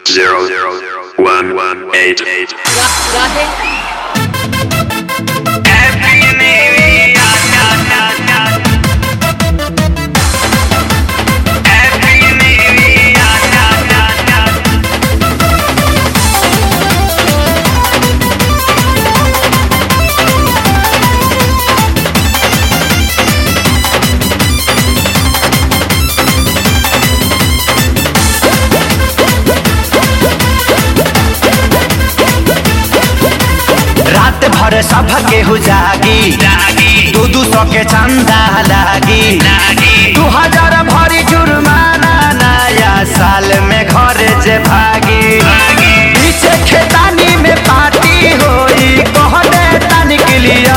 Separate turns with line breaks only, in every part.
zero zero one one eight eight.
Radhe
रात भर सब केहू जागी दू दू सौ के चंदा लागी दू हजार भरी जुर्माना नया साल में घर जे भागी पीछे खेतानी में पार्टी होई कहने तनिक लिया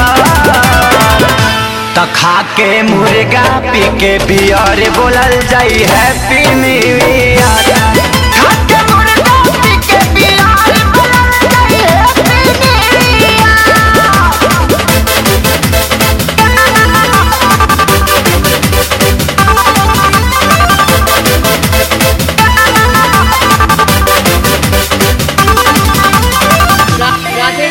त खा के मुर्गा पी के बियर बोलल जाई हैप्पी न्यू ईयर खा के मुर्गा पी के बियर बोलल जाई हैप्पी
रा- राधे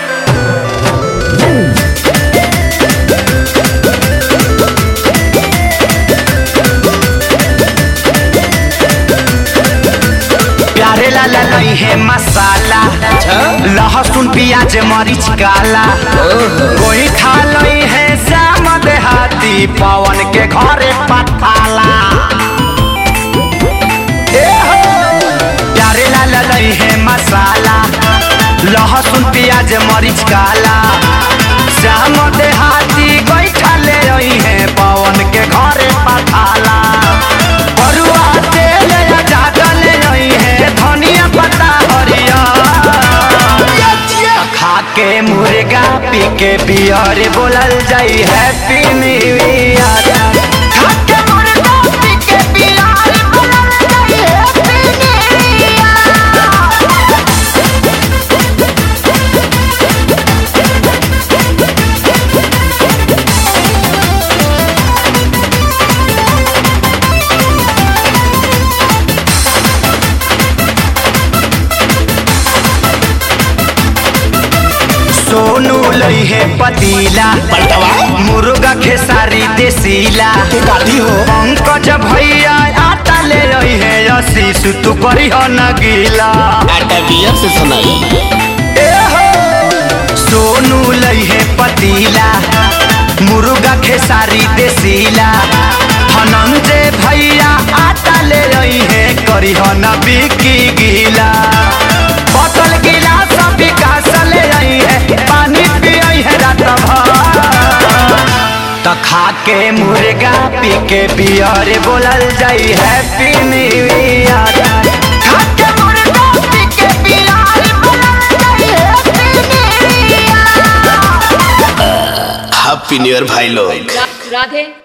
प्यारे लाला नहीं है मसाला लहसुन प्याज मरीच काला कोई खा लई है श्याम देहाती पवन के घरे पठाला ए हो! प्यारे लाला नहीं है मसाला लहसुन प्याज मरीच काला श्याम देहाती कोई खा ले रही है पवन के घरे पठाला बरुआ तेल या ज्यादा ले रही है धनिया पत्ता हरिया खा के मुर्गा पी के बियर बोलल जाई हैप्पी न्यू ईयर खा के मुर्गा पी के बियर बोलल जाई हैप्पी न्यू ईयर सोनू लई है पतीला मुर्गा खेसारी देसीला हो पंकज भैया आटा ले रही है आशीष तू करी हो न गीला
आटा बियर से सुनाई
ए हो सोनू लई है पतीला मुर्गा खेसारी देसीला हनंजे भैया आटा ले रही है करी हो न बिकी गीला बोतल गिलास विकास ले रही है पानी पियई है रात भर त खा के मुर्गा पी के बियर बोलल जाई हैप्पी न्यू ईयर खा के मुर्गा पी के बियर बोलल जाई happy new year
happy new year भाई लोग
रा- राधे